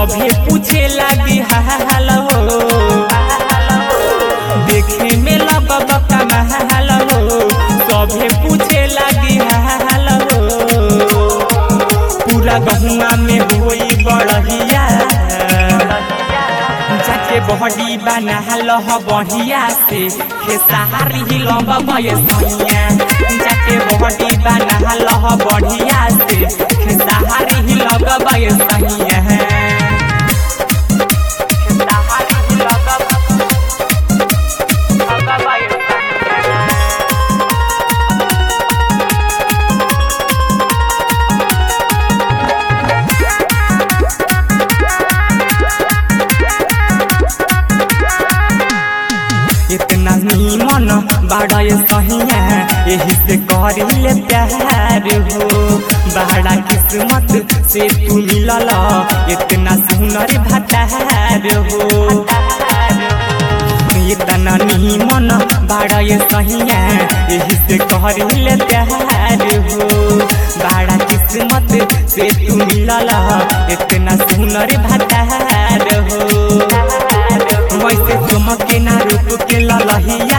सभे पूछे लगी हाल हो देखे में लगब कमाल हो सभे पूछे लगी हाल हो पूरा गहुआ में होई बड़हिया जाके बहडी बना लह बढ़िया से खेसारी ही लंब बयसैया जाके बहडी बना लह बढ़िया से खेसारी ही लग बयसैया खेसारी ही लग लग बयसैया इतना नीमन बाड़ा सहिया यही से करिले प्यार हो बड़ा किस्मत से तू मिलल इतना सुनर भतार हो इतना नीमन बाड़ा सहिया यही से करिले प्यार हो बड़ा किस्मत से तू मिलल इतना सुनर भतार हो वैसे चमके ना रूप के ललहिया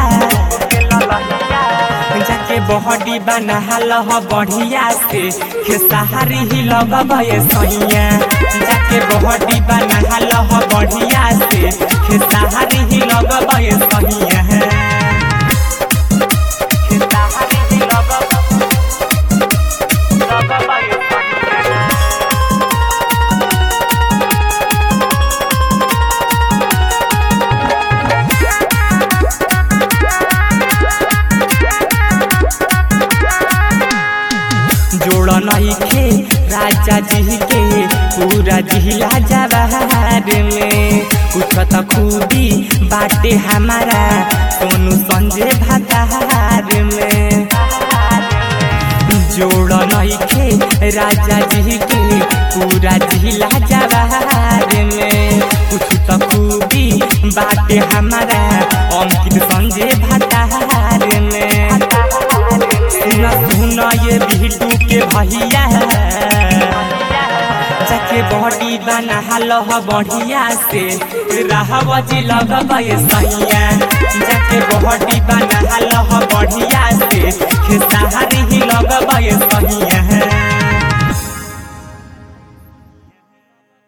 जाके बहडी बना लह बढ़िया से खेसारी ही लग सैया जाके बहडी बना लह बढ़िया से खेसारी ही लग सैया खेसारी ही लग लग सैया जोड़ नहीं खे राजा जी के पूरा जिला जवार में कुछ तो खूबी बाटे हमारा सोनू संजय भतार में जोड़ नहीं खे राजा जी के पूरा जिला जवार में कुछ तो खूबी बाटे हमारा अंकित संजय भतार में सुना सुना ये बिटू के भैया जाके बॉडी बना लह बढ़िया से रहब जी लग सैया जाके बॉडी बना लह